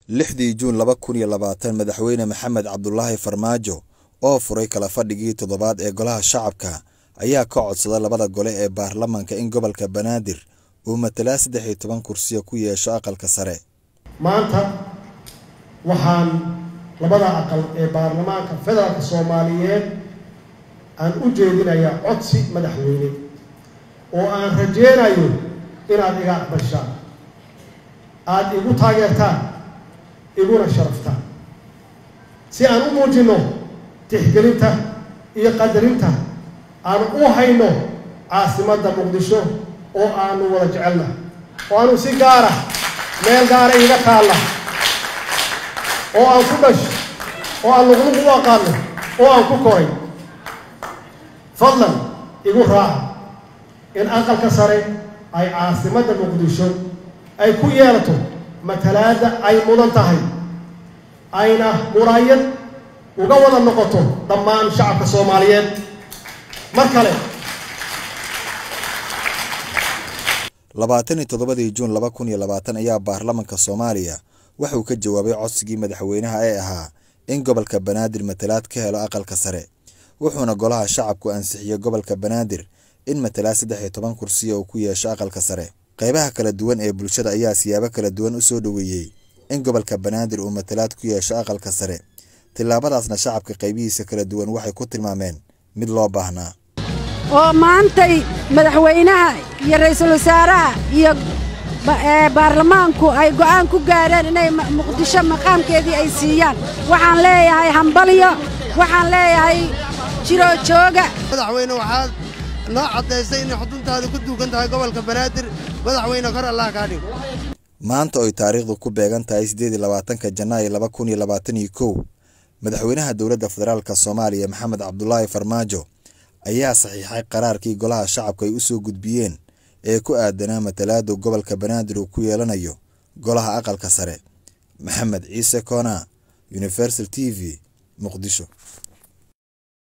lixdii juun laba kun iyo labaatan madaxweyne maxamed cabdulaahi farmaajo oo furay kala fadhigii toddobaad ee golaha shacabka ayaa ka codsada labada gole ee baarlamaanka in gobolka banaadir uu matalaa saddex iyo toban kursiya ku yeesho aqalka sare maanta waxaan labada aqal ee baarlamaanka federaalka soomaaliyeed aan u jeedinayaa codsi madaxweyne oo aan rajeynayo inaad iga aqbashaan aada igu taageertaan iguna sharaftaan si aan u muujinno tixgelinta iyo qadarinta aan u hayno caasimadda muqdisho oo aanu wada jecelna oo aanu si gaara meel gaara iga taalla oo aan ku dhash oo aan luqluq u aqaano oo aan ku koray fadlan igu raaca in aqalka sare ay caasimadda muqdisho ay ku yeelato matalaadda ay mudan tahay ayna muraayad uga wada noqoto dhammaan shacabka soomaaliyeed mar kale labaatan iyo toddobadii juun laba kun iyo labaatan ayaa baarlamanka soomaaliya waxauu ka jawaabay codsigii madaxweynaha ee ahaa in gobolka banaadir matalaad ka helo aqalka sare wuxuuna golaha shacabku ansixiyey gobolka banaadir in matalaad saddex iyo toban kursiya uu ku yeesho aqalka sare qaybaha kala duwan ee bulshada ayaa siyaabo kala duwan u soo dhoweeyey in gobolka banaadir uu matalaad ku yeesho aqalka sare tillaabadaasna shacabka qaybihiisa kala duwan waxay ku tilmaameen mid loo baahnaa oo maantay madaxweynaha iyo ra'iisul wasaaraha iyo baarlamaanku ay go'aan ku gaareen inay muqdisho maqaamkeedii ay siiyaan waxaan leeyahay hambalyo waxaan leeyahay jiroo jooga madaxweyne waxaad noo caddaysay inay xuduntaada ku duugan tahay gobolka banaadir madaxweyne kor allah kaa dhigo maanta oy taariikhdu ku beegan tahay siddeed iyo labaatanka janaayo laba kun iyo labaatan iyo kow madaxweynaha dowladda federaalka soomaaliya maxamed cabdulaahi farmaajo ayaa saxiixay qaraarkii golaha shacabku ay u soo gudbiyeen ee ku aadanaa matalaada gobolka banaadir uu ku yeelanayo golaha aqalka sare maxamed ciise koona universal t v muqdisho